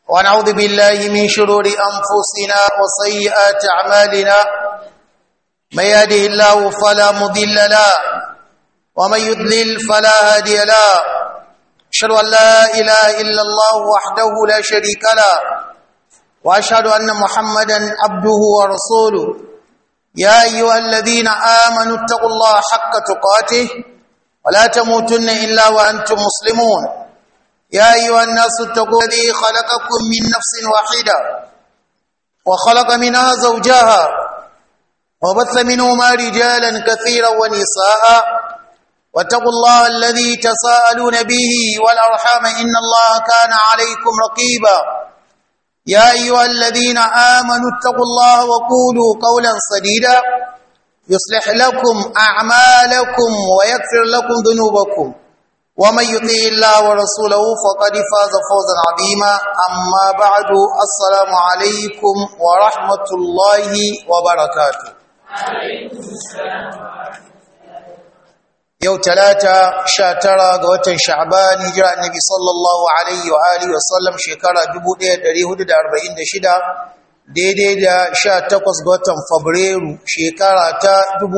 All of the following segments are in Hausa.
ونعوذ بالله من شرور أنفسنا وسيئات أعمالنا من يهده الله فلا مضل له ومن يضلل فلا هادي له أشهد أن لا إله إلا الله وحده لا شريك له وأشهد أن محمدا عبده ورسوله يا أيها الذين آمنوا اتقوا الله حق تقاته ولا تموتن إلا وأنتم مسلمون يا أيها الناس اتقوا الذي خلقكم من نفس واحدة وخلق منها زوجها وبث منهما رجالا كثيرا ونساء واتقوا الله الذي تساءلون به والأرحام إن الله كان عليكم رقيبا يا أيها الذين آمنوا اتقوا الله وقولوا قولا سديدا يصلح لكم أعمالكم ويغفر لكم ذنوبكم ومن يطيع الله ورسوله فقد فاز فوزا عظيما أما بعد السلام عليكم ورحمة الله وبركاته yau talata sha tara ga watan sha'ban hijira annabi sallallahu alaihi wa alihi wa sallam shekara 1446 daidai da sha takwas ga watan fabrairu shekara ta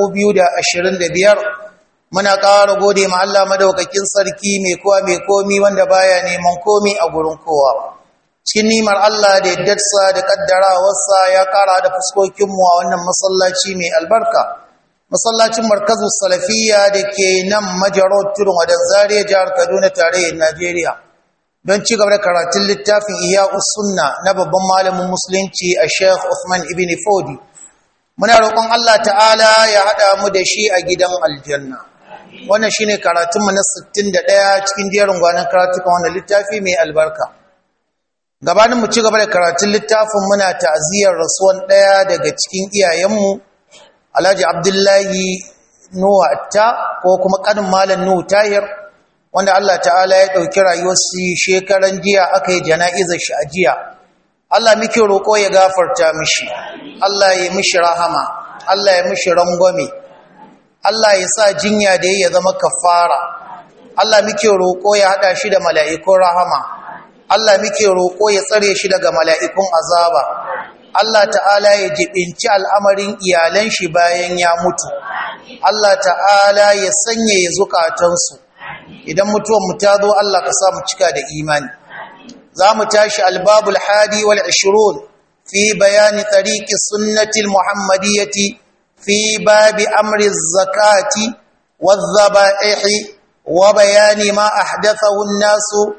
2025 muna ƙara gode ma Allah madaukakin sarki mai kowa mai komi wanda baya neman komi a gurin kowa cikin nimar Allah da yaddarsa da kaddarawarsa ya ƙara da fuskokinmu a wannan masallaci mai albarka masallacin markazu salafiya da ke nan majarar tudun wadan zariya jihar kaduna tarayyar najeriya don ci gaba da karatun littafin iya sunna na babban malamin musulunci a sheikh Uthman ibn fodi muna roƙon allah ta'ala ya haɗa mu da shi a gidan aljanna wannan shine karatunmu na 61 cikin jerin gwanon karatukan wannan littafi mai albarka gabanin mu ci gaba da karatun littafin muna ta'aziyar rasuwan ɗaya daga cikin iyayenmu Alhaji Abdullahi Nuhu Atta ko kuma kanin Malam Nuhu Tahir wanda Allah ta'ala ya dauki rayuwarsa shekaran jiya aka yi jana'izar shi a jiya Allah muke roko ya gafarta mishi Allah ya mishi rahama Allah ya mishi rangwame Allah ya sa jinya da ya zama kafara Allah muke roko ya hada shi da mala'ikun rahama Allah muke roko ya tsare shi daga mala'ikun azaba Allah ta'ala ya jibinci al'amarin iyalan shi bayan ya mutu Allah ta'ala ya sanya ya zukatansu idan mutuwan mu ta zo Allah ka sa mu cika da imani za mu tashi albabul hadi wal 20 fi bayani tariqi sunnati muhammadiyyati fi babi amri zakati wadh dhaba'ihi wa bayani ma ahdathahu an-nasu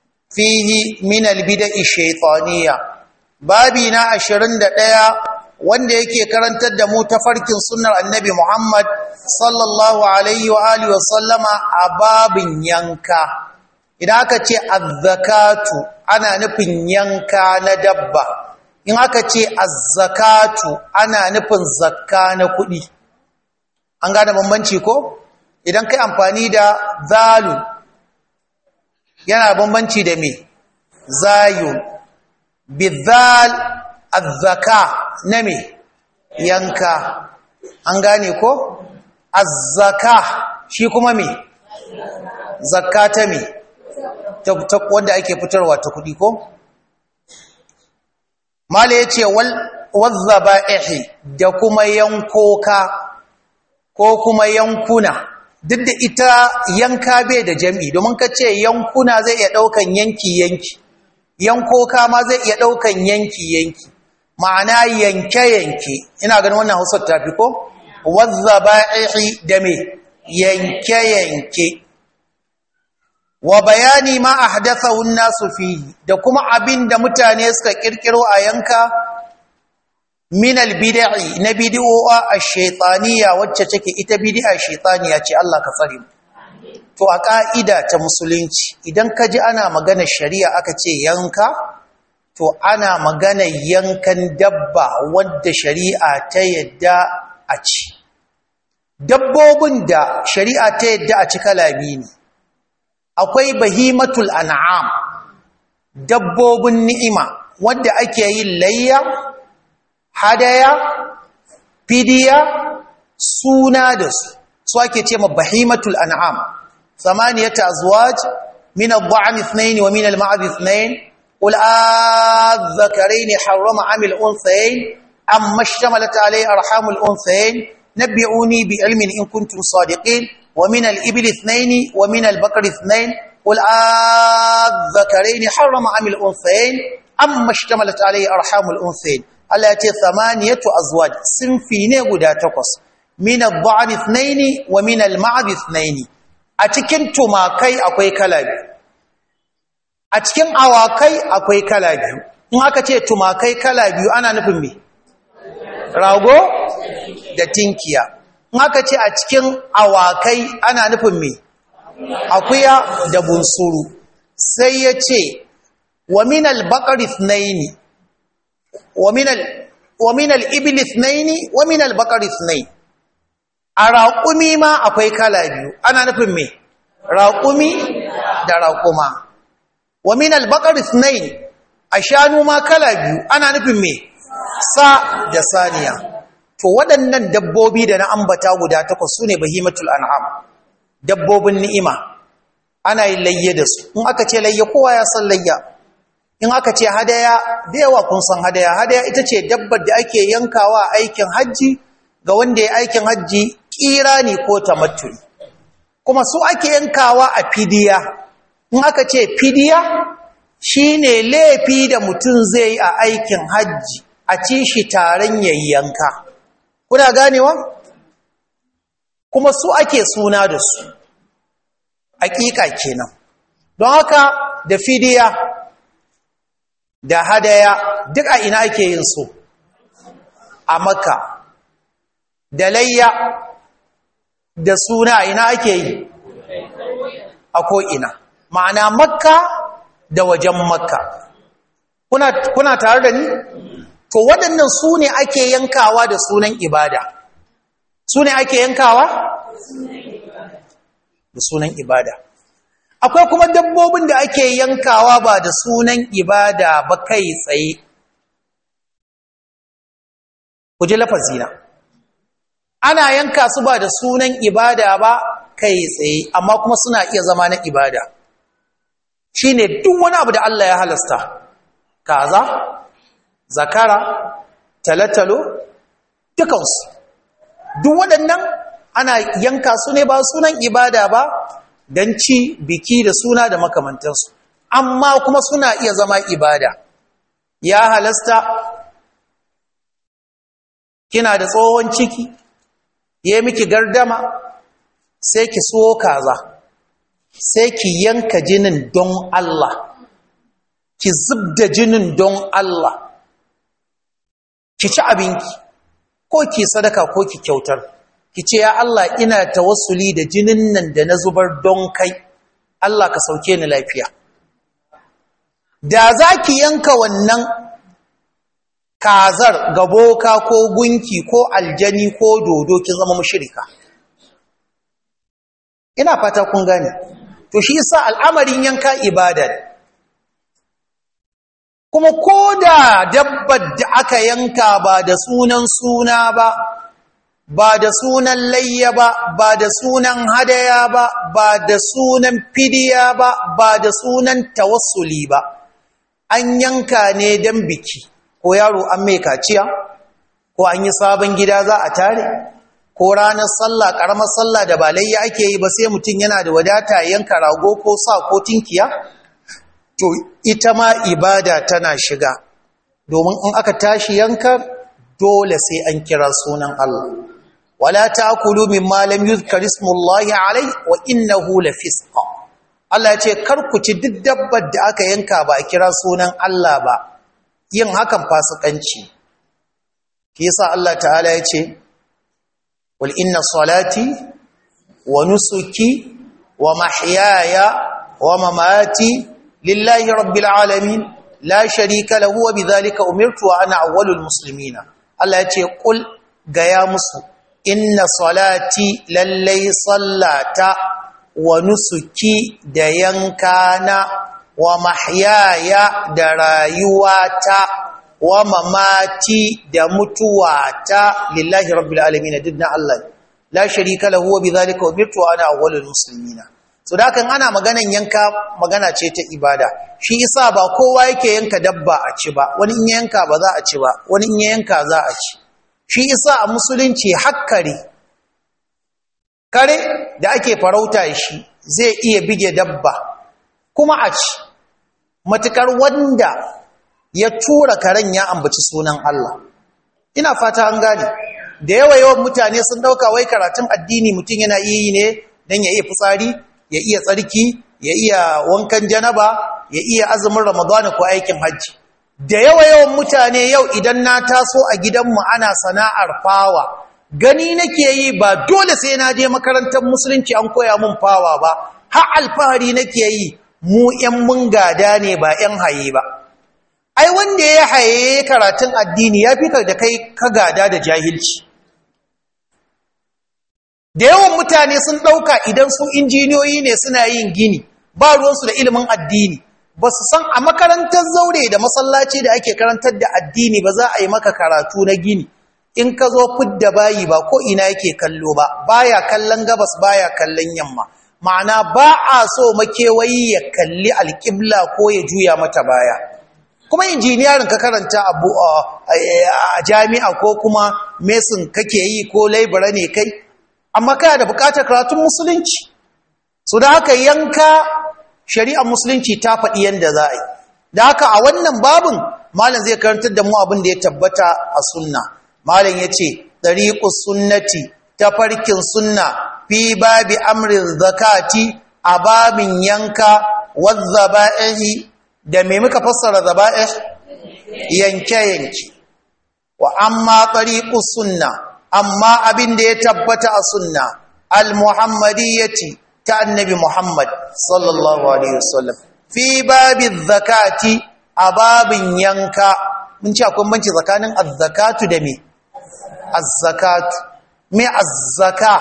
fihi min al-bida'i shaytaniyya babi na ashirin da ɗaya wanda yake karantar da mu tafarkin sunnar annabi Muhammad sallallahu alaihi wa alihi wasallama a babin yanka idan aka ce azzakatu ana nufin yanka na dabba in aka ce azzakatu ana nufin zakka na kuɗi an gane bambanci ko idan kai amfani da zalun yana bambanci da me zayun bizal azzaka na me yanka an gane ko azzaka shi kuma me zakka ta me ta wanda ake fitarwa ta kudi ko mala yace wal wazzaba'ihi da kuma yankoka ko kuma yankuna duk da ita yanka bai da jami'i domin ka ce yankuna zai iya daukan yanki yanki yankoka ma zai iya ɗaukan yanki-yanki ma'ana yanke-yanke ina ganin wannan hausar tafi ko wadda ba'ihi da me yanke-yanke wa bayani ma a hadafahun nasu fi da kuma abin da mutane suka ƙirƙiro a yanka minal bida'i na bidi'o'a a shaitaniya wacce take ita bidi'a shaitaniya ce Allah ka tsare mu to a ƙa'ida ta musulunci idan ka ji ana magana shari'a aka ce yanka to ana magana yankan dabba wadda shari'a ta yadda a ci dabbobin da shari'a ta yadda a ci kalami ne akwai bahimatul an'am dabbobin ni'ima wadda ake yin layya hadaya fidiya suna da su su ake ce ma bahimatul an'am ثمانية أزواج من الضعن اثنين ومن المعز اثنين qul adh-dhakarayn harrama 'amil unthayayn amma ishtamalat alayhi arhamul unthayayn nabbi'uni bi ilmin in kuntum sadiqin wa min al-ibli ithnayn wa min al-baqri ithnayn qul adh-dhakarayn harrama 'amil unthayayn amma ishtamalat alayhi arhamul unthayayn Allah ya ce thamaniyatu azwaj sinfi ne guda takwas min ad-dha'n ithnayn wa min al-ma'd ithnayn a cikin tumakai akwai kala biyu a cikin awakai akwai kala biyu in aka ce tumakai kala biyu ana nufin me rago da tinkiya in aka ce a cikin awakai ana nufin me akuya da bunsuru sai ya ce wa min al-baqari ithnayn wa min al wa min al-ibli ithnayn wa min al-baqari ithnayn a raƙumi ma akwai kala biyu ana nufin me raƙumi da raƙuma wa min al-baqar ithnayn a shanu ma kala biyu ana nufin me sa da saniya to waɗannan dabbobi da na ambata guda takwas sune bahimatul an'am dabbobin ni'ima ana yin layye da su in aka ce layye kowa ya san layya in aka ce hadaya da yawa kun san hadaya hadaya ita ce dabbar da ake yankawa aikin hajji ga wanda ya aikin hajji kirani ko tamattuli kuma su ake yankawa a fidiya in aka ce fidiya shine laifi da mutum zai yi a aikin hajji a ci shi taron yayyanka kuna ganewa kuma su ake suna da su hakika kenan don haka da fidiya da hadaya duk a ina ake yin su a makka da layya da suna ina ake yi a ko'ina ma'ana makka da wajen makka kuna, kuna tare da ni to waɗannan su ne ake yankawa da sunan ibada su ne ake yankawa da sunan ibada akwai kuma dabbobin da ake yankawa ba da sunan ibada ba kai tsaye ku ji lafazina ana yanka su ba da sunan ibada ba kai tsaye amma kuma suna iya zama na ibada shine duk wani abu da Allah ya halasta kaza zakara talatalo dukansu duk waɗannan ana yanka su ne ba sunan ibada ba don ci biki da suna da makamantansu amma kuma suna iya zama ibada ya halasta kina da tsohon ciki ya miki gardama sai ki so kaza sai ki yanka jinin don Allah ki zubda jinin don Allah ki ci abinki ko ki sadaka ko ki kyautar ki ce ya Allah ina tawassuli da jinin nan da na zubar don kai Allah ka sauke ni lafiya da za ki yanka wannan kazar gaboka ko gunki ko aljani ko dodo kin zama mushrika ina fata kun gane to shi yasa al'amarin yanka ibada kuma koda dabbar da aka yanka ba da sunan suna ba ba da sunan layya ba ba da sunan hadaya ba ba da sunan fidiya ba ba da sunan tawassuli ba an yanka ne don biki ko yaro an mai kaciya ko an yi sabon gida za a tare ko ranar sallah karamar sallah da ba layya ake yi ba sai mutum yana da wadata yanka rago ko sa ko tinkiya to ita ma ibada tana shiga domin in aka tashi yanka dole sai an kira sunan Allah wala ta'kulu mimma lam yuzkar ismullahi alai wa innahu lafisq Allah ya ce kar ku ci duk dabbar da aka yanka ba a kira sunan Allah ba yin hakan fasikanci shi yasa Allah ta'ala ya ce wal inna salati wa nusuki wa mahyaya wa mamati lillahi rabbil alamin la sharika lahu wa bidhalika umirtu wa ana awwalul muslimina Allah ya ce kul gaya musu inna salati lallai sallata wa nusuki da yankana wa mahyaya da rayuwata wa mamati da mutuwata lillahi rabbil alamin dinna Allah la sharika lahu wa bidhalika umirtu wa ana awwalul muslimina so da kan ana maganan yanka magana ce ta ibada shi isa ba kowa yake yanka dabba a ci ba wani in yanka ba za a ci ba wani in yanka za a ci shi isa a musulunci hakkare kare da ake farauta shi zai iya bige dabba kuma a ci matukar wanda ya tura karen ya ambaci sunan Allah ina fata an gane da yawa yawan mutane sun dauka wai karatun addini mutum yana yi ne dan ya iya fitsari ya iya tsarki ya iya wankan janaba ya iya azumin ramadana ko aikin hajji da yawa yawan mutane yau idan na taso a gidanmu ana sana'ar fawa gani nake yi ba dole sai na je makarantar musulunci an koya mun fawa ba har alfahari nake yi mu ƴan mun gada ne ba ƴan haye ba ai wanda ya haye karatun addini ya fi da kai ka gada da jahilci da yawan mutane sun ɗauka idan su injiniyoyi ne suna yin gini ba ruwansu da ilimin addini ba su san a makarantar zaure da masallaci da ake karantar da addini ba za a yi maka karatu na gini in ka zo fidda bayi ba ko ina yake kallo ba baya kallon gabas baya kallon yamma ma'ana ba a so makewayi ya kalli alƙibla ko ya juya mata baya kuma injiniyarin ka karanta abu a jami'a ko kuma mesin kake yi ko laibara ne kai amma kana da bukatar karatun musulunci so da haka yanka shari'ar musulunci ta faɗi yadda za a yi da haka a wannan babin malam zai karantar da mu abin da ya tabbata a sunna malam ya ce ɗariƙus sunnati ta farkin sunna fi babi amrin zakati a babin yanka wadda ba'ihi da me muka fassara zaba'ih yanke-yanke wa amma ɗariƙus sunna amma abin da ya tabbata a sunna al-muhammadiyyati ta annabi muhammad sallallahu alaihi wasallam fi babin zakati a babin yanka mun ci akwai banci tsakanin az-zakatu da me az-zakatu me az-zaka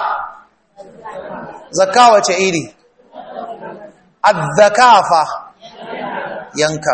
zaka wace iri az-zakafa yanka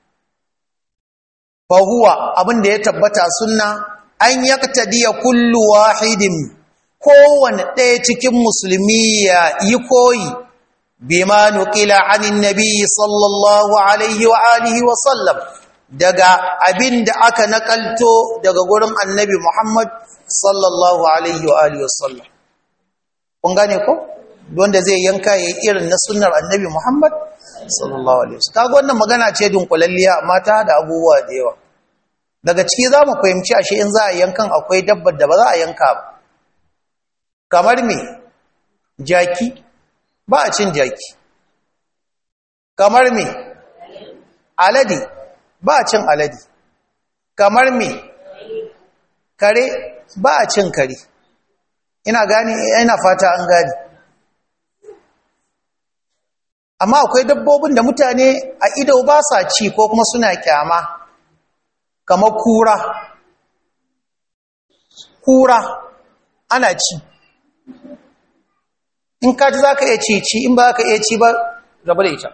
fa huwa abin da ya tabbata sunna an yaktadiya kullu wahidin kowane ɗaya cikin musulmi ya yi koyi bima nuqila anin nabiyyi sallallahu alaihi wa alihi wa sallam daga abin da aka nakalto daga gurin annabi Muhammad sallallahu alaihi wa alihi wa sallam kun gane ko wanda zai yanka yayi irin na sunnar annabi Muhammad sallallahu alaihi wa sallam kaga wannan magana ce dunkulalliya amma ta da abubuwa da yawa daga ciki za mu fahimci ashe in za a yankan akwai dabbar da ba za a yanka ba kamar me jaki ba a cin jaki kamar me alade ba a cin alade kamar me kare ba a cin kare ina gani ina fata an gani amma akwai dabbobin da mutane a ido ba sa ci ko kuma suna kyama kamar kura kura ana ci in ka ji za ka iya ci ci in ba ka iya ci ba gaba da ita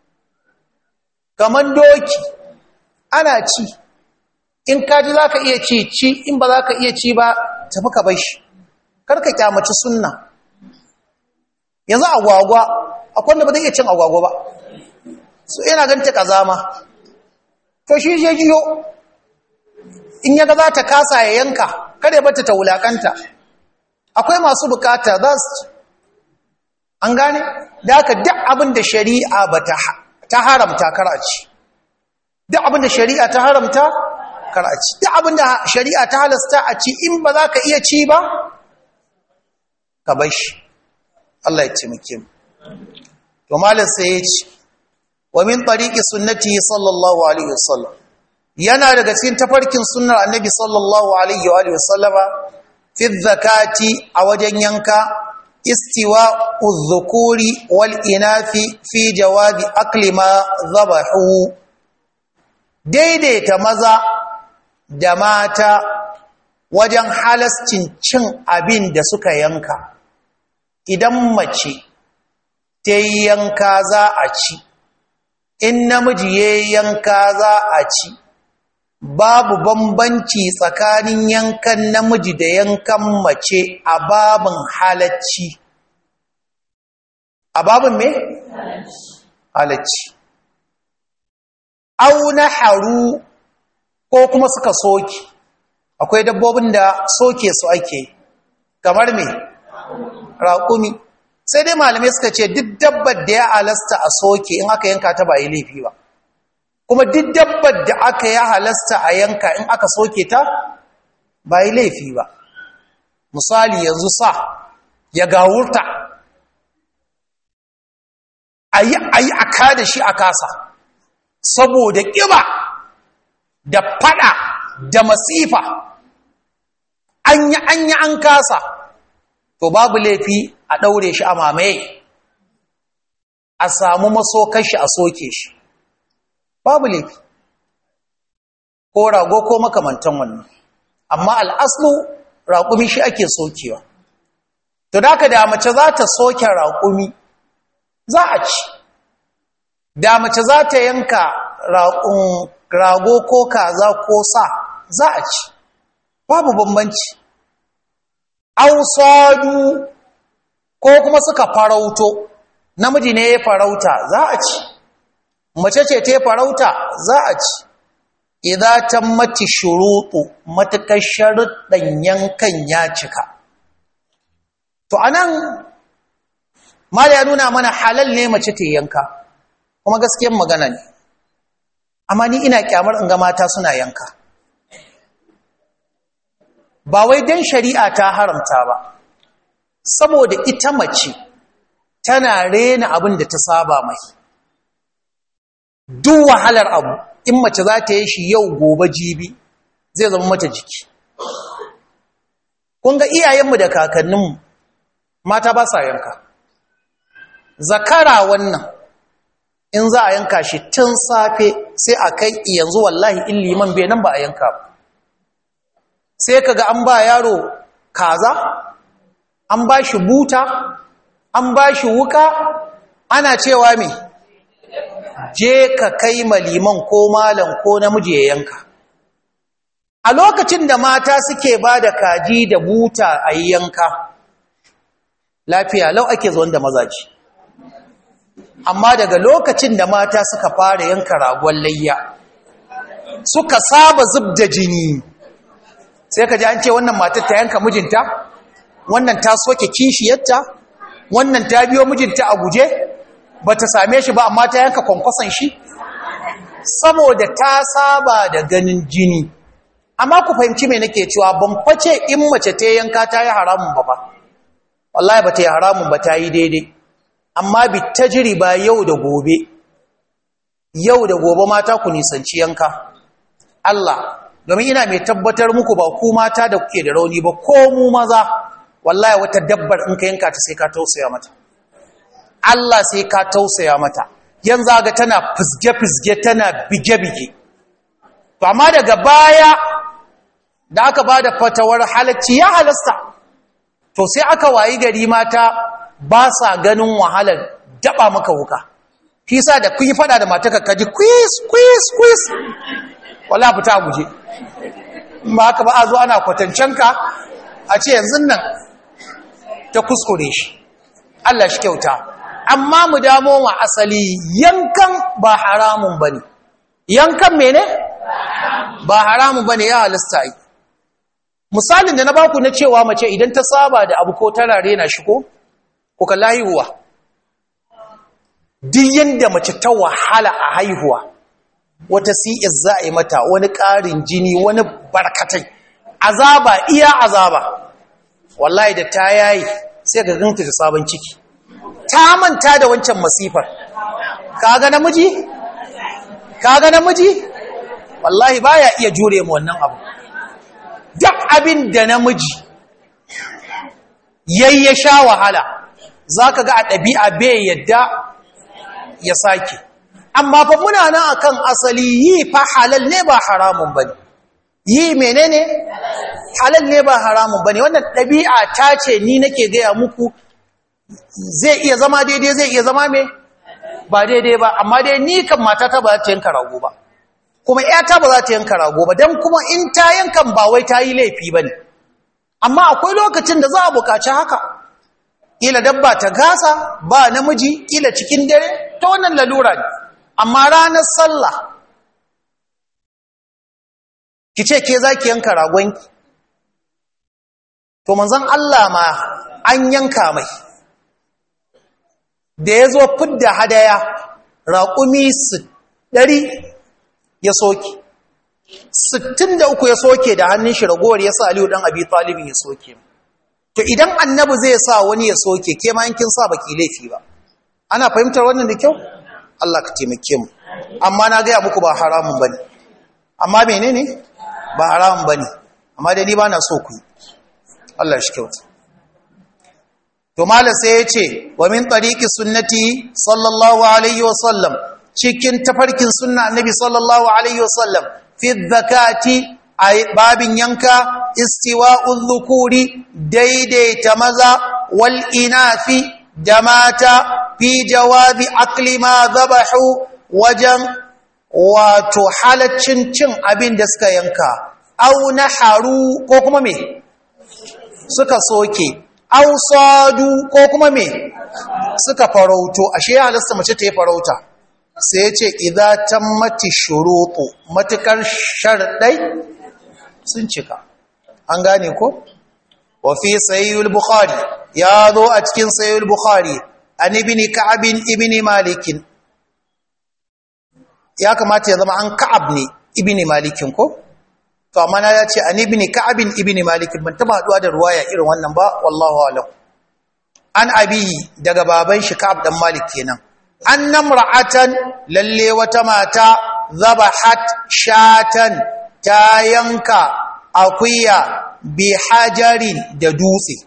kamar doki ana ci in ka ji za ka iya ci ci in ba za ka iya ci ba tafi ka bai shi karka kyamaci sunna yanzu agwagwa akwai da ba zai iya cin agwagwa ba su yana ganta kazama to shi je jiyo in yaga za ta kasa ya yanka kare bata ta wulakanta akwai masu bukata za su an gane da aka duk abin da shari'a ba ta haramta karaci duk abin da shari'a ta haramta karaci duk abin da shari'a ta halasta a ci in ba za ka iya ci ba ka bar shi Allah ya taimake mu to malam sai ya ce wa min tariqi sunnati sallallahu alaihi wasallam yana daga cikin tafarkin sunnar annabi sallallahu alaihi wa sallama fi zakati a wajen yanka istiwa uzukuri wal inafi fi jawabi akli ma zabahu daidaita maza da mata wajen halascin cin abin da suka yanka idan mace ta yi yanka za a ci in namiji ya yanka za a ci babu bambanci tsakanin yankan namiji da yankan mace a babin halacci a babin me? halacci au na haru ko kuma suka soke akwai dabbobin da soke su ake kamar me raƙumi sai dai malamai suka ce duk dabbar da ya halasta a soke in aka yanka ta ba yi laifi ba kuma duk dabbar da aka ya halasta a yanka in aka soke ta ba yi laifi ba misali yanzu sa ya gawurta a yi a kada shi a kasa saboda ƙiba da fada da masifa an yi an yi an kasa to babu laifi a ɗaure shi a mamaye a samu masokar shi a soke shi babu laifi ko rago ko makamantan wannan amma al'aslu raƙumi shi ake sokewa to da ka da mace za ta soke raƙumi za a ci da mace za ta yanka rago ko kaza ko sa za a ci babu bambanci ausadu ko kuma suka farauto namiji ne ya farauta za a ci mace ce ta farauta za a ci idan ta mati shuruɗu matuƙar sharuɗan yankan ya cika to anan mala ya nuna mana halal ne mace ta yanka kuma gaskiyar magana ne amma ni ina kyamar in ga mata suna yanka ba wai don shari'a ta haramta ba saboda ita mace tana rena abin da ta saba mai duk wahalar abu in mace za ta yi shi yau gobe jibi zai zama mata jiki kun ga iyayenmu da kakanninmu mata ba sa yanka zakara wannan in za a yanka shi tun safe sai a kai yanzu wallahi in liman bai nan ba a yanka ba sai kaga an ba yaro kaza an ba shi buta an ba shi wuka ana cewa me je ka kai maliman ko malam ko namiji ya yanka a lokacin da mata suke ba da kaji da buta a yanka lafiya lau ake zuwan da mazaji amma daga lokacin da mata suka fara yanka ragon layya suka saba zub da jini sai ka ji an ce wannan matar ta yanka mijinta wannan ta soke kishiyarta wannan ta biyo mijinta a guje ba ta same shi ba amma ta yanka kwankwason shi saboda ta saba da ganin jini amma ku fahimci mai nake cewa ban face in mace ta yanka ta yi haramun ba ba wallahi ba ta yi haramun ba ta yi daidai amma bi ta jiri ba yau da gobe yau da gobe mata ku nisanci yanka Allah domin ina mai tabbatar muku ba ku mata da kuke da rauni ba ko mu maza wallahi wata dabbar in ka yanka ta sai ka tausaya mata Allah sai ka tausaya mata yanzu ga tana fizge-fizge tana bige-bige to amma daga baya da aka ba da fatawar halacci ya halasta to sai aka wayi gari mata ba sa ganin wahalar daba maka wuka fi sa da kun yi fada da mata kaji quiz quiz quiz wala fita guje ba haka ba a zo ana kwatancenka a ce yanzu nan ta kuskure shi Allah shi kyauta amma mu damo wa asali yankan ba haramun bane yankan mene ba haramun bane ya halasta yi misalin da na baku na cewa mace idan ta saba da abu ko tana rena shi ko ko kalla haihuwa duk yanda mace ta wahala a haihuwa wata CS za a yi mata wani ƙarin jini wani barkatai azaba iya azaba wallahi da ta yayi sai ga ganta da sabon ciki ta manta da wancan masifar kaga namiji kaga namiji wallahi baya iya jure mu wannan abu duk abin da namiji yayi ya sha wahala zaka ga a ɗabi'a bai yadda ya sake amma fa muna nan akan asali yi fa halal ne ba haramun bane yi menene halal ne ba haramun bane wannan ɗabi'a ta ce ni nake gaya muku zai iya zama daidai zai iya zama me ba daidai ba amma dai ni kan matata ba za ta yanka rago ba kuma ƴata ba za ta yanka rago ba dan kuma in ta yankan ba wai ta yi laifi bane amma akwai lokacin da za a buƙaci haka kila dabba ta gasa ba namiji kila cikin dare ta wannan lalura ne amma ranar sallah ki ce ke za ki yanka ragonki to manzon Allah ma an yanka mai da ya zo fidda hadaya raƙumi ɗari ya soke sittin da uku ya soke da hannun shi ragowar ya sa aliyu ɗan abi talibin ya soke to idan annabi zai sa wani ya soke ke ma yankin sa baki laifi ba ana fahimtar wannan da kyau Allah ka taimake mu amma na gaya muku ba haramun bane amma menene ba haramun bane amma dai ni ba na so ku Allah shi kyauta to mala sai ya ce wa min tariqi sunnati sallallahu alaihi wa sallam cikin tafarkin sunna annabi sallallahu alaihi wa sallam fi zakati a babin yanka istiwa'ul dhukuri daidaita maza wal inafi da mata fi jawabi akli ma zabahu wajen wato halaccin cin abin da suka yanka au naharu ko kuma me suka soke au sadu ko kuma me suka farauto ashe ya halasta mace ta yi farauta sai ya ce idan tammati shuruɗu matukar sharɗai sun cika an gane ko wa fi sayyul bukhari ya zo a cikin sayyul bukhari an ibn ka'ab ibn malik ya kamata ya zama an ka'ab ne ibn malikin ko to amma na ce an ibn ka'ab ibn malik ban taba haduwa da ruwaya irin wannan ba wallahu alam an abihi daga baban shi ka'ab dan malik kenan annam ra'atan lalle wata mata zabahat shatan ta yanka akuya bi hajarin da dutse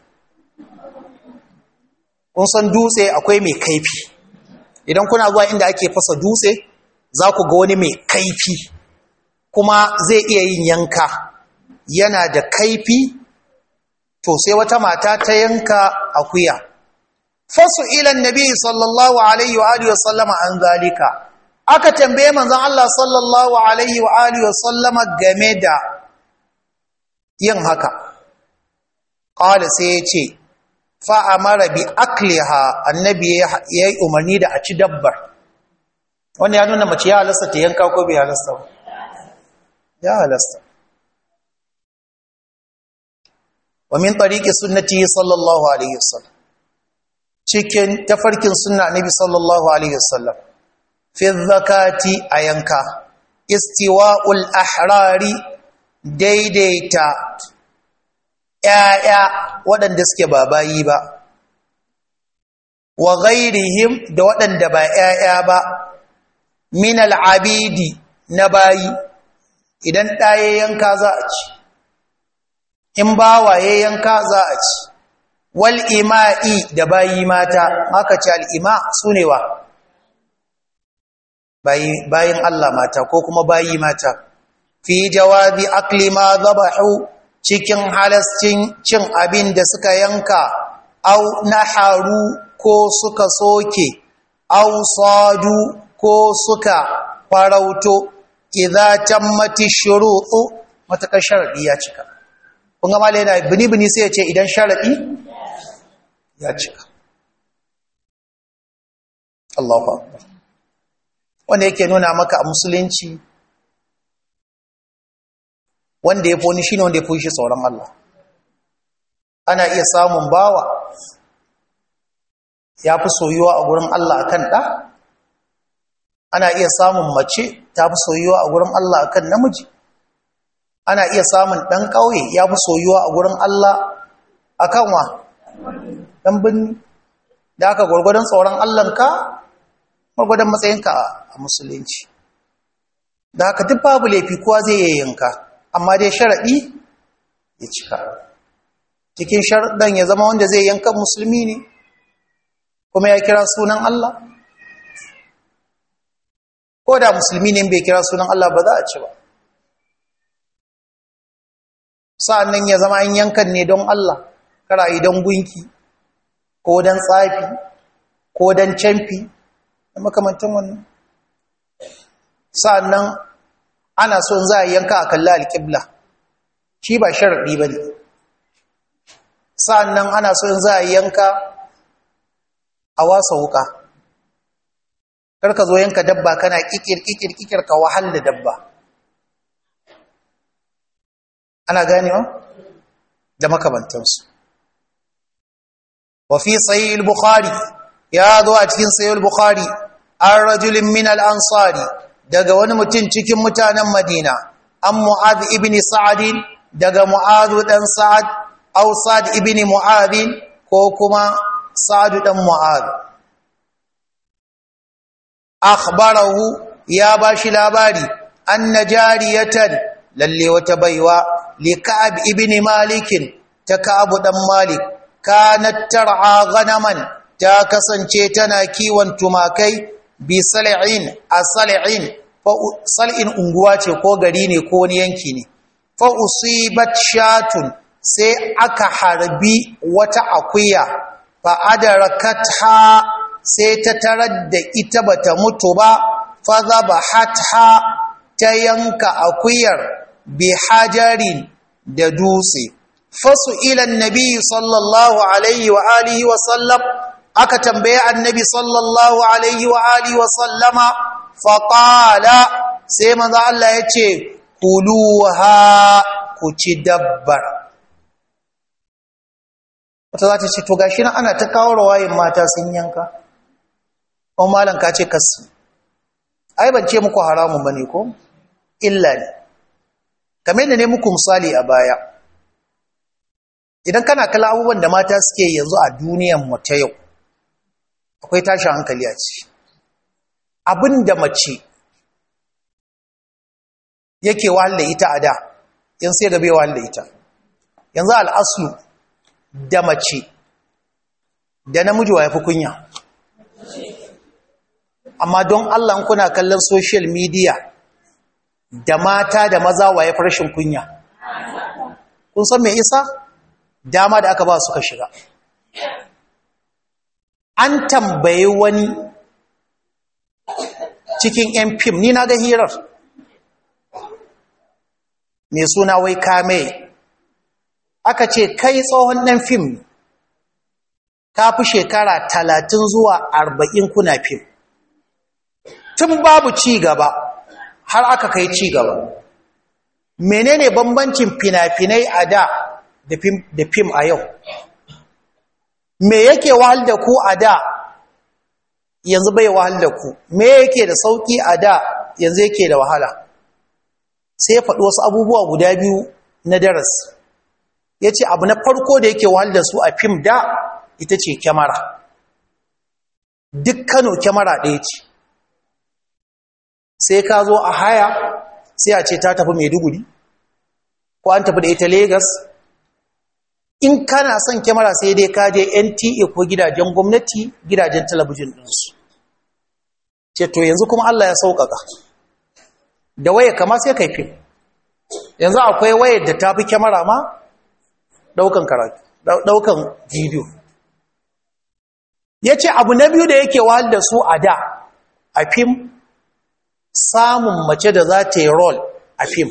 kun san dutse akwai mai kaifi idan kuna zuwa inda ake fasa dutse za ku ga wani mai kaifi kuma zai iya yin yanka yana da kaifi to sai wata mata ta yanka akuya fasu ilan nabi sallallahu alaihi wa alihi wasallama an zalika aka tambaye manzon Allah sallallahu alaihi wa alihi wasallama game da yin haka qala sai ya ce fa amara bi akliha annabi ya yi umarni da a ci dabbar wanda ya nuna mace ya halasta ta yanka ko bai halasta ba ya halasta wa min tariqi sunnati sallallahu alaihi wasallam cikin tafarkin sunna annabi sallallahu alaihi wasallam fi zakati ayanka istiwa'ul ahrari daidaita ƴaƴa waɗanda suke ba bayi ba wa ghairihim da waɗanda ba ƴaƴa ba min al'abidi na bayi idan ɗaye yanka za a ci in bawaye yanka za a ci wal ima'i da bayi mata aka ce al'ima su ne wa bayin Allah mata ko kuma bayi mata fi jawabi akli ma zabahu cikin halascin cin abin da suka yanka au naharu ko suka soke au sadu ko suka farauto idza tammati shuru'u matakar sharadi ya cika kun ga malai yana bini bini sai ya ce idan sharadi ya cika Allahu akbar wanda yake nuna maka a musulunci wanda ya fi wani shine wanda ya fi shi tsoron Allah ana iya samun bawa ya fi soyuwa a gurin Allah akan ɗa ana iya samun mace ta fi soyuwa a gurin Allah akan namiji ana iya samun ɗan ƙauye ya fi soyuwa a gurin Allah akan wa ɗan birni da aka gwargwadon tsoron Allahnka gwargwadon matsayinka a musulunci da haka duk babu laifi kowa zai yi yanka amma dai sharaɗi ya cika cikin sharaɗin ya zama wanda zai yanka musulmi ne kuma ya kira sunan Allah ko da musulmi ne bai kira sunan Allah ba za a ci ba sa'annan ya zama an yankan ne don Allah kara don gunki ko don tsafi ko don camfi da makamantan wannan sa'annan ana son za a yanka a kalla alƙibla shi ba sharaɗi ba ne sa'annan ana son za a yanka a wasa wuka karka zo yanka dabba kana kikir kikir kikir ka wahal da dabba ana ganewa da makamantansu wa fi sahih al-bukhari ya zo a cikin sahih al-bukhari an rajulin min al-ansari daga wani mutum cikin mutanen madina an mu'adh ibn sa'ad daga mu'adh dan sa'ad aw sa'ad ibn mu'adh ko kuma sa'ad dan mu'adh akhbarahu ya bashi labari anna jariyatan lalle wata baiwa li ka'ab ibn malik ta ka'ab dan malik kanat tar'a ghanaman ta kasance tana kiwon tumakai bi sal'in a sal'in fa sal'in unguwa ce ko gari ne ko wani yanki ne fa usibat shatun sai aka harbi wata akuya fa adarakatha sai ta tarar da ita bata mutu ba fa zabahatha ta yanka akuyar bi hajarin da dutse fasu ilan nabi sallallahu alaihi wa alihi wa sallam aka tambaye annabi sallallahu alaihi wa alihi wa sallama fa qala sai manzo Allah yace kuluha ku ci dabbar wata za ta ce to gashi nan ana ta kawo rawayin mata sun yanka ko malam ka ce kasu ai ban ce muku haramun bane ko illa ne kamar yadda ne muku misali a baya idan kana kala abubuwan da mata suke yanzu a duniyan mu ta yau akwai tashin hankali a ci abin da mace yake wahala ita a da yan sai gabe wahala ita yanzu al'aslu da mace da namiji wa ya fi kunya amma don Allah kuna kallon social media da mata da maza wa ya fi rashin kunya kun san mai isa dama da aka ba suka shiga an tambaye wani cikin yan fim ni na ga hirar mai suna wai kame aka ce kai tsohon ɗan fim ka fi shekara talatin zuwa arba'in kuna fim tun babu ci gaba har aka kai ci gaba menene bambancin fina-finai a da da fim a yau me yake wahal da ku a da yanzu bai wahal da ku me yake da sauki a da yanzu yake da wahala sai ya faɗi wasu abubuwa guda biyu na daras ya ce abu na farko da yake wahal da su a fim da ita ce kyamara duk kano kyamara ɗaya ce sai ka zo a haya sai a ce ta tafi maiduguri ko an tafi da ita Legas. in kana son kyamara sai dai ka je nta ko gidajen gwamnati gidajen talabijin ɗinsu ce to yanzu kuma allah ya sauƙaƙa da waya kama sai kai fim yanzu akwai wayar da ta fi kyamara ma ɗaukan karatu ɗaukan bidiyo ya ce abu na biyu da yake wahal da su a da a fim samun mace da za ta yi rol a fim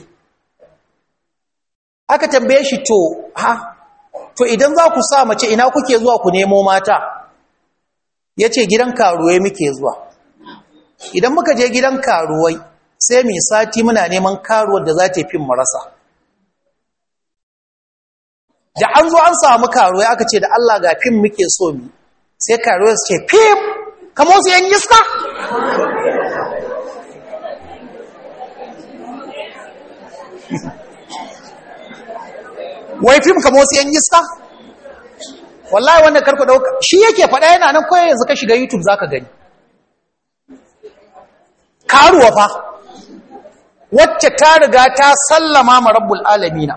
aka tambaye shi to ha to idan za ku sa mace ina kuke zuwa ku nemo mata ya ce gidan karuwai muke zuwa idan muka je gidan karuwai sai mai sati muna neman karuwar da za ta yi fim marasa da an zo an samu karuwai aka ce da Allah ga fim muke so mi sai karuwai su ce fim kamo su yan iska wai fim kamo su yan iska wallahi wanda karku dauka shi yake faɗa yana nan koyar yanzu ka shiga youtube zaka gani karuwa fa wacce ta riga ta sallama ma rabbul alamina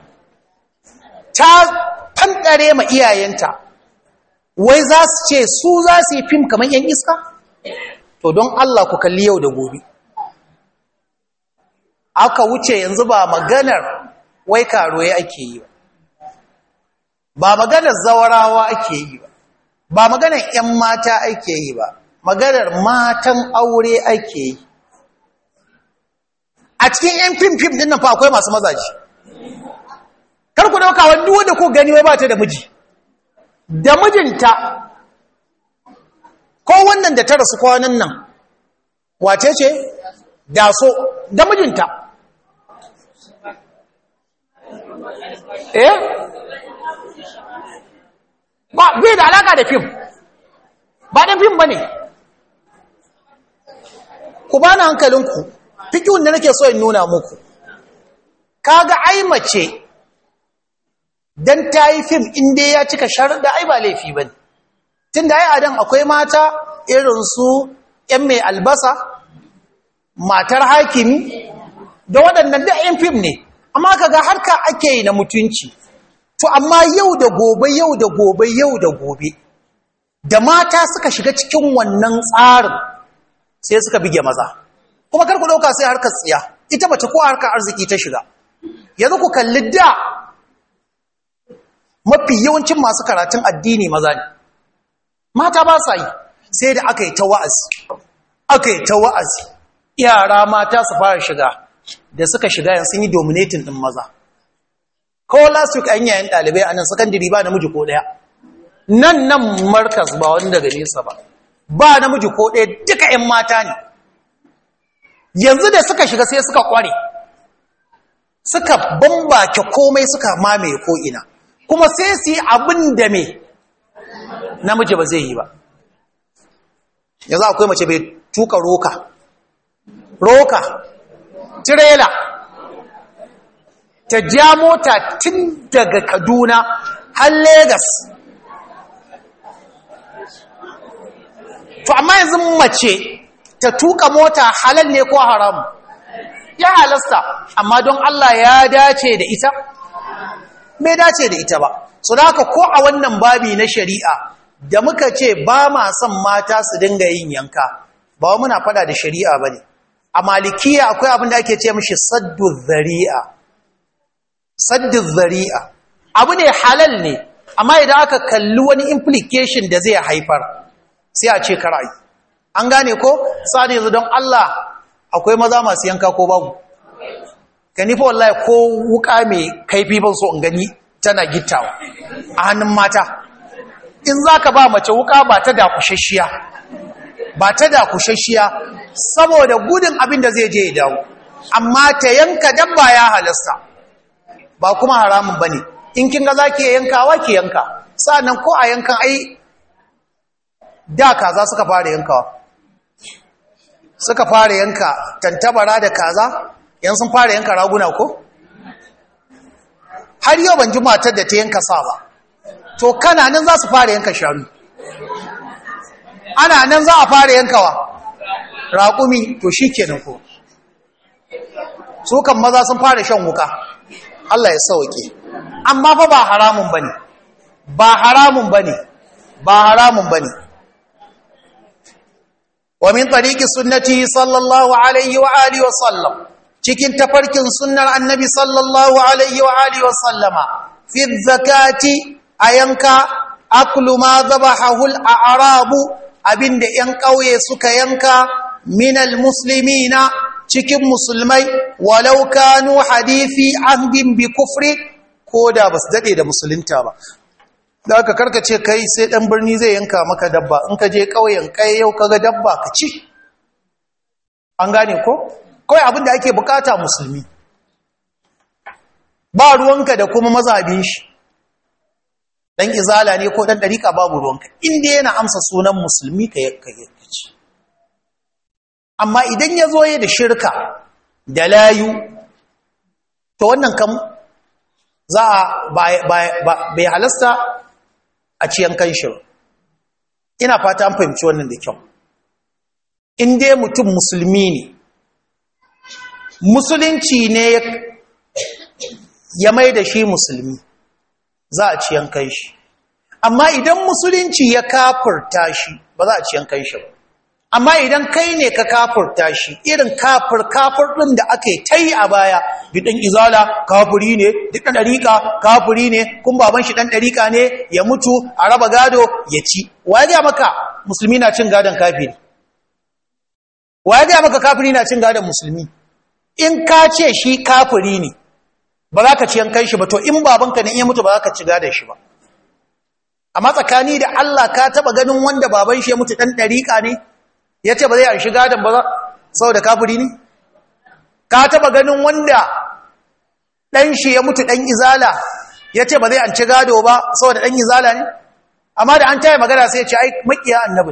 ta fankare ma iyayenta wai za su ce su za su yi fim kamar yan iska to don Allah ku kalli yau da gobe aka wuce yanzu ba maganar wai karuwa ake yi ba ba maganar zawarawa ake yi ba ba maganar 'yan mata ake yi ba maganar matan aure ake yi a cikin 'yan fim-fim din nan fa akwai masu mazaji kar ku dauka wani wanda ku gani wai ba ta da miji da mijinta ko wannan da ta rasu kwanan nan wace ce daso da mijinta eh ba bai da alaka da fim ba dan fim bane ku bani hankalinku fikihun da nake so in nuna muku kaga ai mace dan tayi fim inda ya cika sharuɗa ai ba laifi bane tunda ai adan akwai mata irin su ƴan mai albasa matar hakimi da waɗannan da ƴan fim ne amma kaga harka ake yi na mutunci to amma yau da gobe yau da gobe yau da gobe da mata suka shiga cikin wannan tsarin sai suka bige maza kuma karku ɗauka sai harkar tsiya ita mace ko harkar arziki ta shiga yanzu ku kalli da mafi yawancin masu karatun addini maza ne mata ba sa yi sai da aka yi ta wa'azi aka yi ta wa'azi yara mata su fara shiga da suka shiga yan sun yi dominating ɗin maza ko last week an yayin ɗalibai a nan sakandiri ba namiji ko ɗaya nan nan markas ba wani daga nesa ba ba namiji ko ɗaya duka 'yan mata ne yanzu da suka shiga sai suka kware suka bambake komai suka mamaye ko'ina kuma sai su yi abin da me namiji ba zai yi ba yanzu akwai mace bai tuka roka roka tirela ta ja mota tun daga kaduna har Legas. to amma yanzu mace ta tuka mota halal ne ko haram ya halasta amma don Allah ya dace da ita bai dace da ita ba so da haka ko a wannan babi na shari'a da muka ce ba ma son mata su dinga yin yanka ba muna fada da shari'a bane a malikiya akwai abin da ake ce mishi saddu zari'a saddu zari'a abu ne halal ne amma idan aka kalli wani implication da zai haifar sai a ce karai an gane ko sani yanzu don Allah akwai maza masu yanka ko babu gani fa wallahi ko wuka mai kaifi ban so in gani tana gittawa a hannun mata in zaka ba mace wuka ba ta da kushashiya ba ta da kushashiya saboda gudun abin da zai je ya dawo amma ta yanka dabba ya halasta ba kuma haramun bane in kin ga zaki yankawa ki yanka sa'annan ko a yankan ai da kaza suka fara yankawa suka fara yanka tantabara da kaza yan sun fara yanka raguna ko har yau ban ji matar da ta yanka sa ba to kana nan za su fara yanka shanu ana nan za a fara yankawa raƙumi to shi kenan ko su kan maza sun fara shan wuka Allah ya sauke amma fa ba haramun bane ba haramun bane ba haramun bane wa min tariqi sunnati sallallahu alaihi wa alihi wa sallam cikin tafarkin sunnar annabi sallallahu alaihi wa alihi wa sallama fi zakati ayanka aklu ma dhabahu al-a'rabu abinda yan kauye suka yanka minal muslimina cikin musulmai walau kanu hadithi ahdin bi kufri ko da basu dade da musulunta ba da aka karkace kai sai dan birni zai yanka maka dabba in ka je kauyen kai yau kaga dabba ka ci an gane ko kawai abin da ake bukata musulmi ba ruwanka da kuma mazabin shi dan izala ne ko dan dariƙa babu ruwanka inda yana amsa sunan musulmi ka yanka ci amma idan ya zo da shirka da layu to wannan kam za a bai halasta a ciyan kanshi ina fata an fahimci wannan da kyau in dai mutum musulmi ne musulunci ne ya mai da shi musulmi za a ciyan kanshi amma idan musulunci ya kafurta shi ba za a ciyan kanshi ba amma idan kai ne ka kafurta shi irin kafir kafir ɗin da aka yi ta yi a baya duk ɗan izala kafiri ne duk ɗan ɗariƙa kafiri ne kun baban shi ɗan ɗariƙa ne ya mutu a raba gado ya ci wa ya gaya maka musulmi na cin gadon kafiri wa ya gaya maka kafiri na cin gadon musulmi in ka ce shi kafiri ne ba za ka ci yankan shi ba to in babanka ne in ya mutu ba za ka ci gadon shi ba amma tsakani da Allah ka taba ganin wanda baban shi ya mutu dan dariƙa ne yace ba zai an shiga dan ba saboda kafiri ne ka taba ganin wanda dan shi ya mutu dan izala yace ba zai an ci gado ba saboda dan izala ne amma da an taya magana sai ya ce ai makiya annabin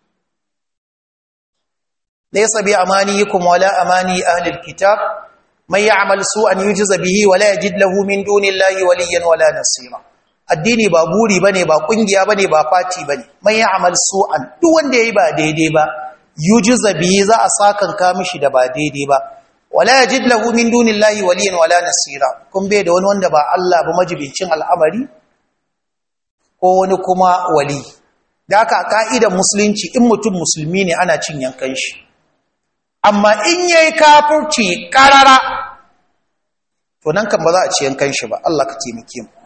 laysa bi amaniyikum wala amani ahli alkitab man ya'mal su'an yujza bihi wala yajid lahu min dunillahi waliyyan wala nasira addini ba buri bane ba kungiya bane ba fati bane man ya'mal su'an duk wanda yayi ba daidai ba yujza bihi za a sakan ka mishi da ba daidai ba wala yajid lahu min dunillahi waliyyan wala nasira kun bai da wani wanda ba Allah ba majibincin al'amari ko wani kuma wali da haka ka'idar musulunci in mutum musulmi ne ana cin yankan shi amma in yayi kafirci karara to nan kan ba za a ci yankan shi ba Allah ka taimake mu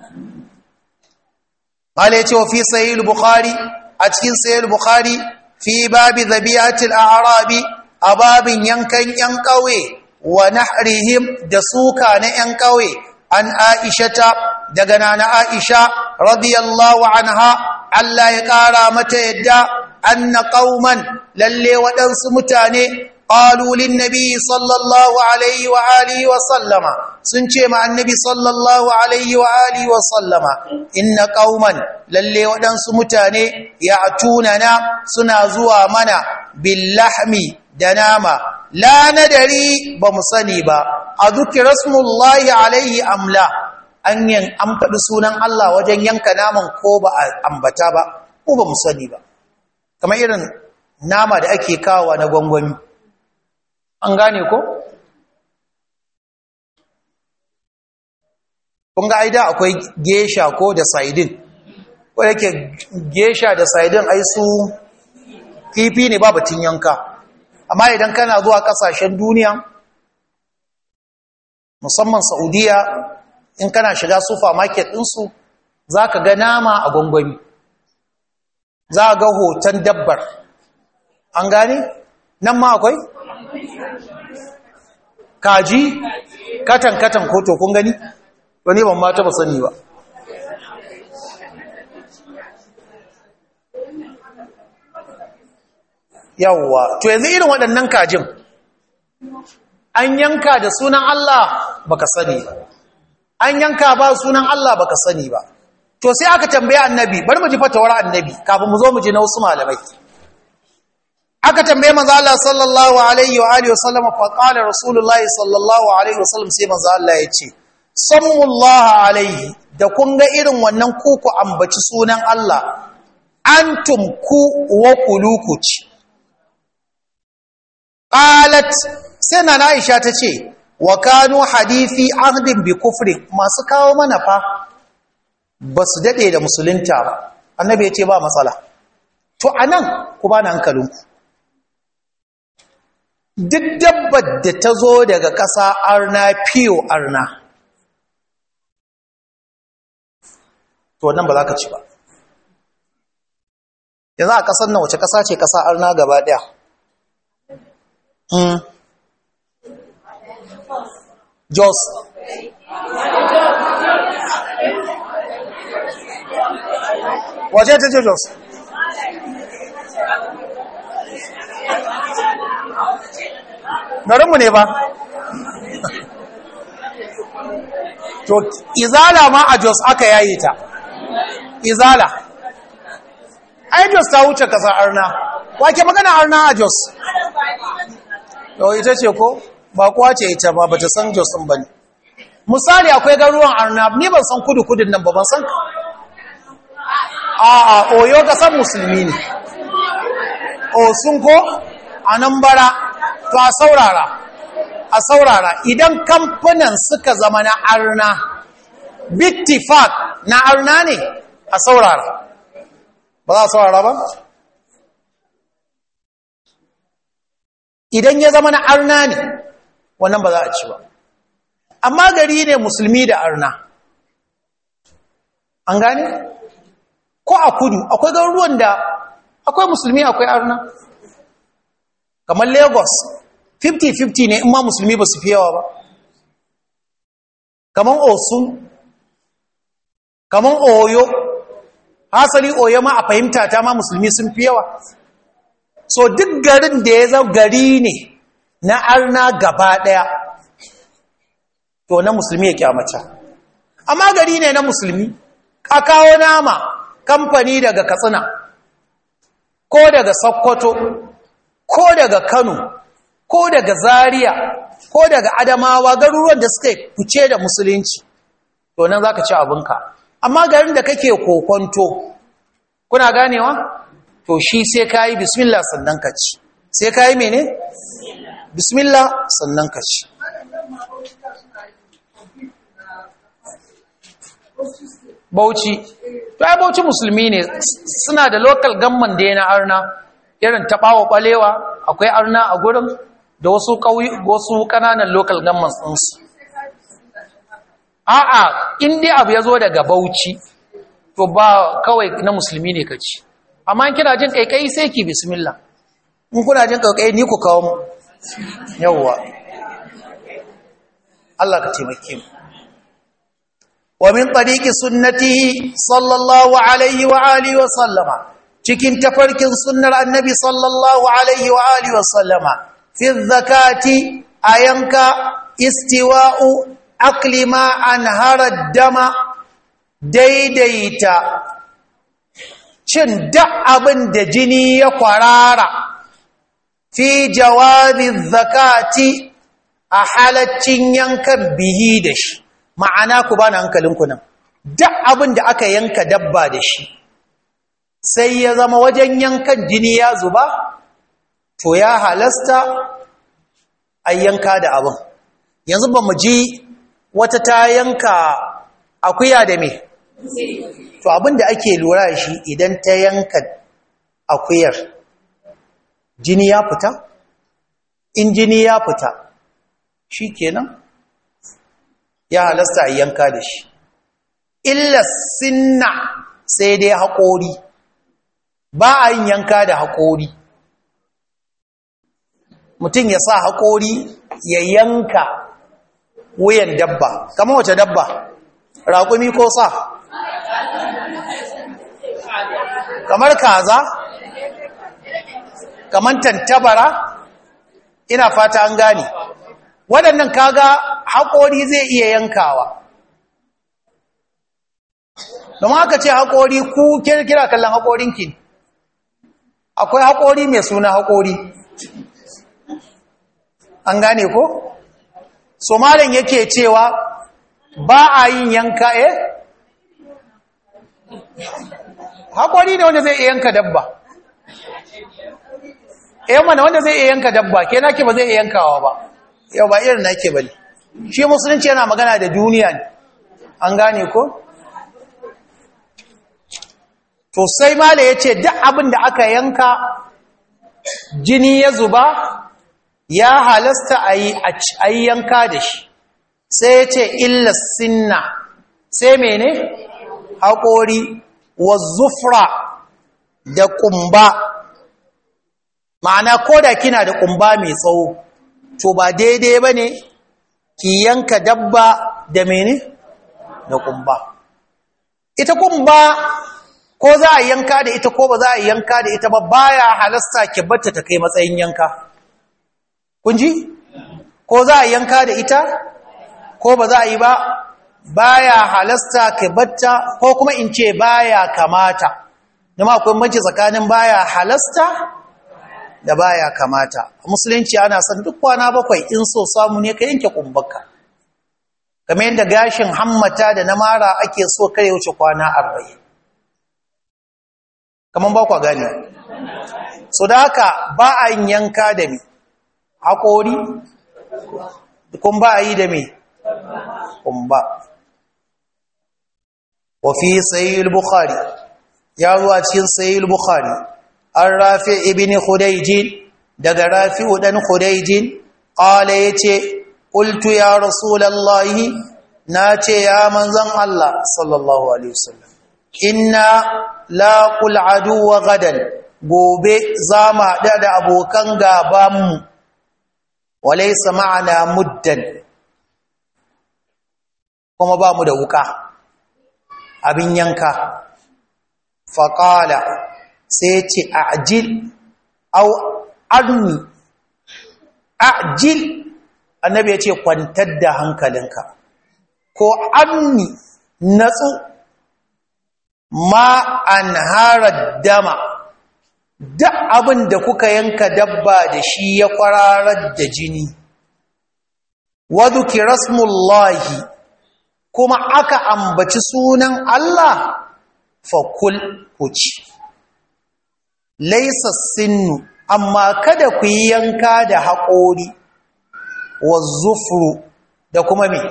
mala yace wa fi sahih al-bukhari a cikin sahih al-bukhari fi babi dhabiyatil a'rabi ababin yankan yan kauye wa nahrihim da suka na yan kauye an aishata daga nana aisha radiyallahu anha Allah ya kara mata yadda anna qauman lalle waɗansu mutane قالوا للنبي صلى الله عليه وآله وسلم سنشي مع النبي صلى الله عليه وآله وسلم إن قوما للي ودن سمتاني يعتوننا سنازوا منا باللحم دناما لا ندري بمصنبا أذكر اسم الله عليه أم لا an yin an faɗi sunan Allah wajen yanka naman ko ba a ambata ba ko ba mu sani ba kamar irin nama da ake kawo na gwangwami an gane ko? kun ga aida akwai gesha ko da saidin ko yake gesha da saidin ai su kifi ne ba batun yanka amma idan kana zuwa kasashen duniya musamman saudiya in kana shiga supermarket ɗinsu za ka ga nama a gwangwami za ga hoton dabbar an gane nan ma akwai kaji katan-katan koto kun gani wani ban mata ba sani ba yawwa to yanzu irin waɗannan kajin an yanka da sunan Allah baka sani ba an yanka ba sunan Allah baka sani ba to sai aka tambaye annabi bari mu ji fatawar annabi kafin mu zo mu ji na wasu malamai aka tambaye manzo Allah sallallahu alaihi wa alihi wasallam fa qala rasulullahi sallallahu alaihi wasallam sai manzo Allah ya ce sallallahu alaihi da kun ga irin wannan kuku ambaci sunan Allah antum ku wa kulukuci qalat sai na Aisha tace wa kanu hadithi ahdin bi kufri masu kawo mana fa basu dade da musulunta ba annabi ya ce ba matsala to anan ku bani hankalinku duk dabbar da ta zo daga ƙasa arna fiyo arna to wannan ba za ka ci ba yanzu a ƙasar nan wace ƙasa ce ƙasa arna gaba ɗaya jos wace ta ce jos garinmu ne ba to izala ma a jos aka yayi ta izala ai jos ta wuce kasa arna wake magana arna a jos to ita ce ko ba kuwa ce ita ba ba ta san jos ɗin ba ne misali akwai garuwan arna ni ban san kudu kudin nan ba ban san a a oyo kasan musulmi ne o sun ko a nan bara to a saurara a saurara idan kamfanin suka zama na arna bittifak na arna ne a saurara ba za a saurara ba idan ya zama na arna ne wannan ba za a ci ba amma gari ne musulmi da arna an gane ko a kudu akwai garuruwan da akwai musulmi akwai arna kamar lagos 50-50 ne in ma musulmi ba su fi yawa ba kamar osun kamar oyo hasali oye ma a fahimta ta ma musulmi sun fi yawa so duk garin da ya zama gari ne na arna gaba ɗaya to na musulmi ya kyamata amma gari ne na musulmi a kawo nama kamfani daga katsina ko daga sokoto ko daga kano ko daga zaria ko daga adamawa garuruwan da suka fice da musulunci to nan za ka ci abinka amma garin da kake kokonto kuna ganewa to shi sai ka yi bismillah sannan ka ci sai ka yi mene? bismillah sannan ka ci bauchi to ai bauchi musulmi ne suna da local gamman da na arna irin taɓawa ɓalewa akwai arna a gurin da wasu wasu ƙananan local gamman ɗinsu a'a in dai abu ya zo daga bauchi to ba kawai na musulmi ne ka ci amma kina jin ƙaiƙayi sai ki bismillah in kuna jin ƙaiƙayi ni ku kawo mu yawwa Allah ka taimake mu wa min tariqi sunnatihi sallallahu alaihi wa alihi wa sallama cikin tafarkin sunnar annabi sallallahu alaihi wa alihi wa sallama fi zakati ayanka istiwa'u akli ma anhara dama daidaita cin duk abin da jini ya kwarara fi jawabi zakati a halaccin yankan bihi da shi ma'ana ku bani hankalinku nan duk abin da aka yanka dabba da shi sai ya zama wajen yankan jini ya zuba to ya halasta a yanka da abin yanzu ba mu ji wata ta yanka akuya da me to abin da ake lura da shi idan ta yanka akuyar jini ya fita in jini ya fita shi kenan ya halasta a yanka da shi illa sinna sai dai haƙori ba a yin yanka da haƙori mutum ya sa haƙori ya yanka wuyan dabba kamar wace dabba raƙumi ko sa kamar kaza kamar tantabara ina fata an gane waɗannan kaga haƙori zai iya yankawa domin aka ce haƙori ku kira kallon haƙorinki akwai haƙori mai suna haƙori an gane ko? somalin yake cewa ba a yin yanka eh? haƙori ne wanda zai iya yanka dabba eh mana wanda zai iya yanka dabba ke nake ba zai iya yankawa ba yau ba irin nake ba ne shi musulunci yana magana da duniya ne an gane ko? to sai mala ya ce duk abin da aka yanka jini ya zuba ya halasta a yi yanka da shi sai ya ce illa sinna sai mene haƙori wa zufra da ƙumba ma'ana ko da kina da ƙumba mai tsawo to ba daidai ba ne ki yanka dabba da mene da ƙumba ita ƙumba ko za a yanka da ita ko ba za a yanka da ita ba baya halasta ki batta ta kai matsayin yanka kun ji ko za a yanka da ita ko ba za a yi ba baya halasta ki batta ko kuma in ce baya kamata kuma akwai manci tsakanin baya halasta da baya kamata musulunci ana son duk kwana bakwai in so samu ne ka yanke kumbaka kamar yadda gashin hammata da na mara ake so kare wuce kwana arba'in kamar ba kwa gane so da haka ba a yin yanka da mi haƙori kun ba a yi da mi kun ba wafi sayil bukhari ya zuwa cikin sayil bukhari an rafi ibini hudaijin daga rafi udan hudaijin ƙala ya ce ƙultu ya rasulallahi na ce ya manzan Allah sallallahu alaihi wasallam inna laƙul aduwa gadan gobe za mu haɗa da abokan gabanmu walaisa ma'ana muddan kuma ba mu da wuka abin yanka faƙala sai ce ajil au arni ajil annabi ya ce kwantar da hankalinka ko arni natsu ma an harar dama duk abin da kuka yanka dabba da shi ya kwararar da jini waduki rasmullahi kuma aka ambaci sunan Allah fakul kuci laisa sinnu amma kada ku yi yanka da haƙori wa zufuru da kuma me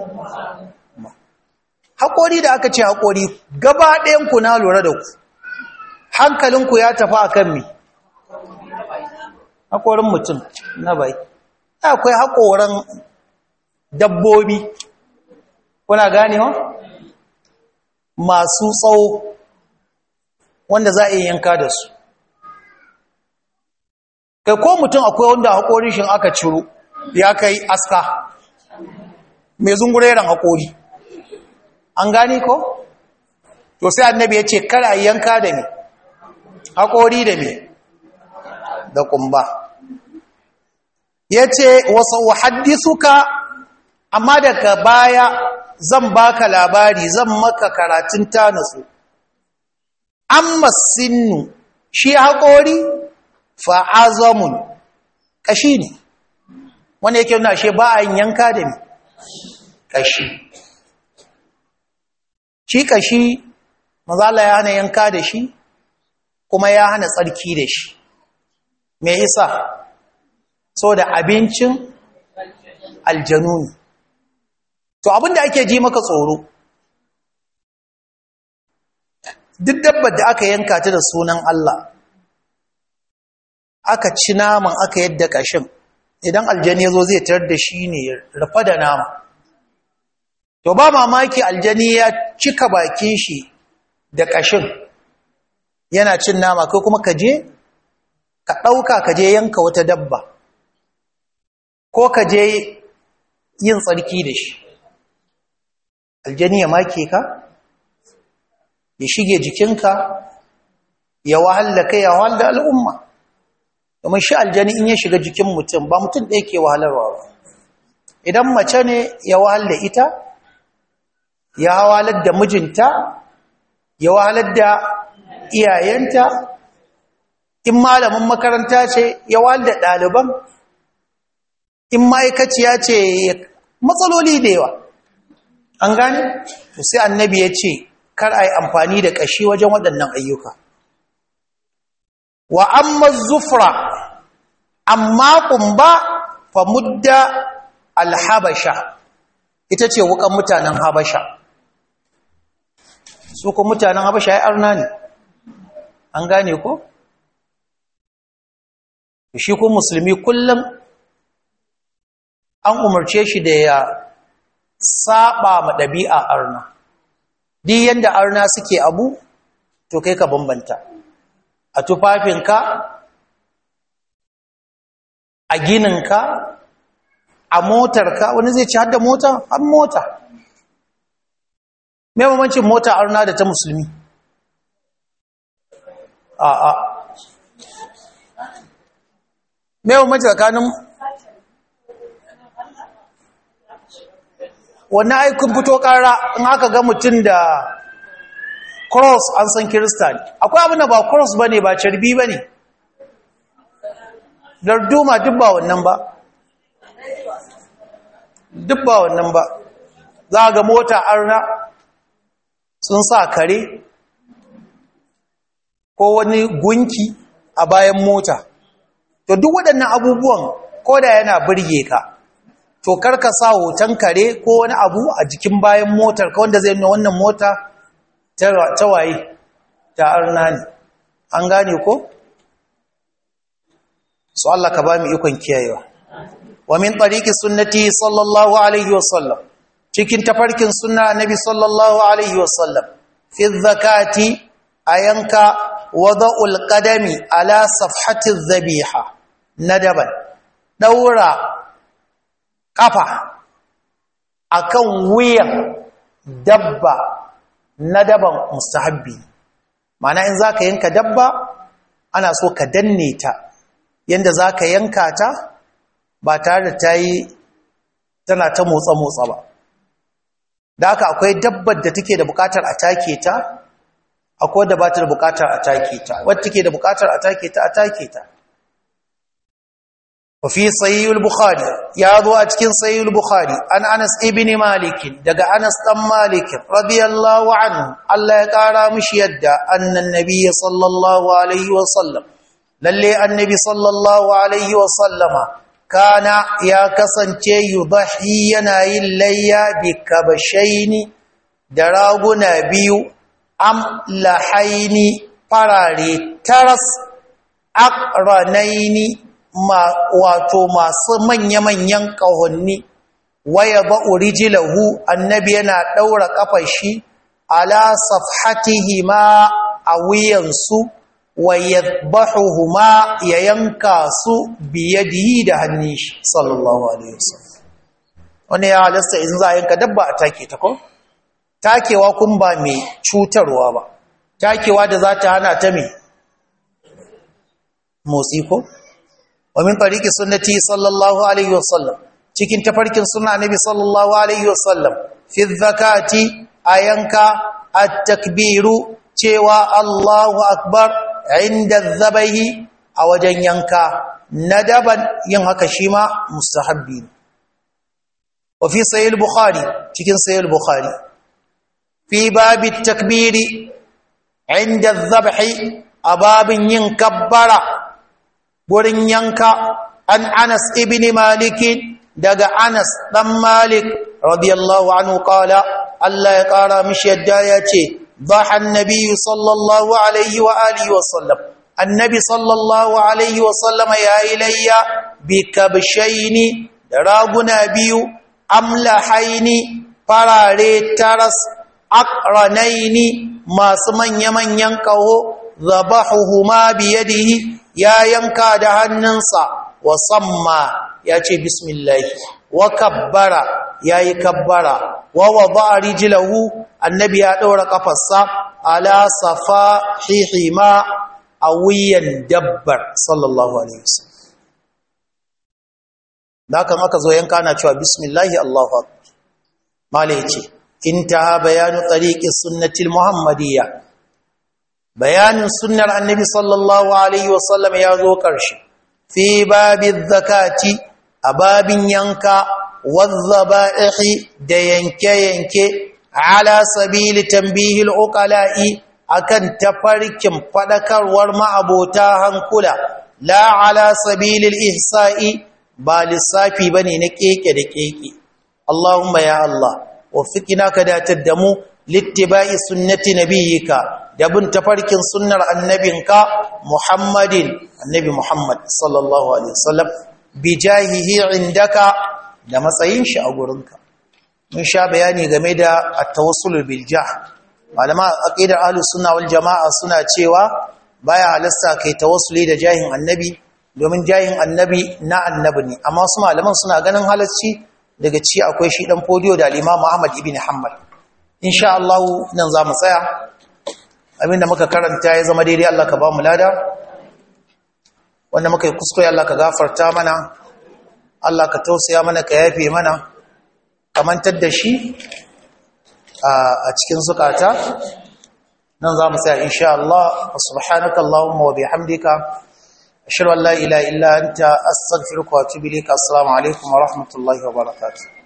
haƙori da aka ce haƙori gaba ɗayanku na lura da ku hankalinku ya tafi a kan me haƙorin mutum na bai akwai haƙoran dabbobi kuna ganewa masu tsawo wanda za a yi yanka da su kai ko mutum akwai wanda haƙorin shi aka ciro ya kai aska mai zungureren haƙori an gane ko? to sai annabi ya ce kara yanka da me haƙori da me da kumba ya ce wasu haddisuka amma daga baya zan baka labari zan maka karatun tanasu amma sinnu shi haƙori fa'azamun ƙashi ne wanda yake nuna shi ba a yanka da ne ƙashi shi ƙashi mazala ya hana yanka da shi kuma ya hana tsarki da shi me isa so da abincin aljanu ne to abinda ake ji maka tsoro duk dabbar da aka yanka ta da sunan Allah aka ci naman aka yadda kashin idan aljani yazo zai tarar da shi ne rufa da nama to ba mamaki aljani ya cika bakin shi da kashin yana cin nama kai kuma ka je ka ɗauka ka je yanka wata dabba ko ka je yin tsarki da shi aljani ya make ka ya shige jikinka ya wahala kai ya wahala al'umma domin shi aljani in ya shiga jikin mutum ba mutum ɗaya ke wahalarwa ba idan mace ne ya wahala ita ya wahalar da mijinta ya wahalar da iyayenta in malamin makaranta ce ya wahalar da ɗaliban in ma'aikaciya ce matsaloli da yawa an gane sai annabi ya ce kar a yi amfani da ƙashi wajen waɗannan ayyuka wa amma zufra amma ƙumba fa mudda alhabasha ita ce wukan mutanen habasha su ko mutanen habasha ya arna ne an gane ko shi ko musulmi kullum an umarce shi da ya saba ma ɗabi'a arna di yanda arna suke abu to kai ka bambanta a tufafinka a gininka a motarka wani zai ci hadda mota har mota mai mamancin mota arna da ta musulmi a a mai mamancin tsakanin wani aikin fito kara in aka ga mutum da cross an san kirista ne akwai abin da ba cross ba ne ba carbi ba ne darduma duk ba wannan ba duk ba wannan ba za ga mota arna sun sa kare ko wani gunki a bayan mota to duk waɗannan abubuwan ko da yana birge ka to karka sa hoton kare ko wani abu a jikin bayan motar ka wanda zai nuna wannan mota ta waye ta arna ne an gane ko su Allah ka ba mu ikon kiyayewa wa min tariqi sunnati sallallahu alaihi wasallam cikin tafarkin sunna annabi sallallahu alaihi wasallam fi zakati ayanka wada'ul qadami ala safhati dhabiha nadaban daura kafa akan wuyan dabba nadaban mustahabbi mana in za ka yanka dabba ana so ka danne ta yadda za ka yanka ta ba tare da ta yi tana ta motsa-motsa ba da haka akwai dabbar da take da bukatar a take ta akwai da ba ta da bukatar a take ta wadda take da bukatar a take ta a take ta وفي صحيح البخاري يا ذو أتكن صحيح البخاري عن أنس ابن مالك دقى أنس أم مالك رضي الله عنه الله يقارى مش يدى أن النبي صلى الله عليه وسلم للي النبي صلى الله عليه وسلم كان يا كسنتي يضحي يناي الليا بكبشين دراغنا بيو أم لحين فراري ترس أقرنين ma wato masu manya-manyan ƙahonni waya ba urijilahu annabi yana ɗaura ƙafar shi ala safhatihi ma a wuyansu wa yadbahuhuma ya yanka su biyadihi da hannun shi sallallahu alaihi wasallam wani ya halasta in za a yanka dabba a take ta ko takewa kun ba mai cutarwa ba takewa da za ta hana ta mai motsi ko ومن طريق سنتي صلى الله عليه وسلم cikin tafarkin sunna annabi sallallahu alaihi wasallam fi zakati ayanka at-takbiru cewa Allahu akbar inda zabahi a wajen yanka nadaban yin haka shi ma mustahabbi wa fi sahih bukhari cikin sahih bukhari fi bab at-takbiri inda zabahi ababin yin kabbara wurin yanka an Anas ibn Malik daga Anas dan Malik radiyallahu anhu qala Allah ya kara mishi yadda ya ce dhaha annabi sallallahu alaihi wa alihi wa sallam annabi sallallahu alaihi wa sallama ya ilayya bi kabshaini da raguna biyu amlahaini farare taras aqranaini masu manya-manyan kaho zabahuhuma biyadihi ya yanka da hannunsa wa samma ya ce bismillahi wa kabbara ya yi kabbara wa wada rijlahu annabi ya ɗaura ƙafarsa ala safa hihima a wuyan dabbar sallallahu alaihi wasallam da kan aka zo yanka na cewa bismillahi allahu akbar mala ya ce intaha bayanu tariqi sunnatil muhammadiyya bayanin sunnar annabi sallallahu alaihi wasallam ya zo ƙarshe fi babin zakati a babin yanka wazzaba'ihi da yanke-yanke ala sabili tambihil uqala'i akan tafarkin fadakarwar ma'abota hankula la ala sabilil ihsa'i ba lissafi bane na keke da keke Allahumma ya Allah wafiqina ka datar da mu littiba'i sunnati nabiyyika da bin tafarkin sunnar annabinka Muhammadin annabi Muhammad sallallahu alaihi wasallam bi jahihi indaka da matsayin shi a gurinka mun sha bayani game da at-tawassul bil jah malama aqidar ahlus sunna wal jamaa suna cewa baya halasta kai tawassuli da jahin annabi domin jahin annabi na annabi ne amma wasu malaman suna ganin halacci daga ci akwai shi dan fodiyo da al-Imam Ahmad ibn Hanbal insha Allah nan za mu tsaya abinda muka karanta ya zama daidai Allah ka ba mu lada wanda muka yi kuskure Allah ka gafarta mana Allah ka tausaya mana ka yafe mana kamantar da shi a cikin zukata nan za mu tsaya insha Allah subhanaka Allahumma wa bihamdika ashhadu an la ilaha illa anta astaghfiruka wa atubu ilayka assalamu alaikum wa rahmatullahi wa barakatuh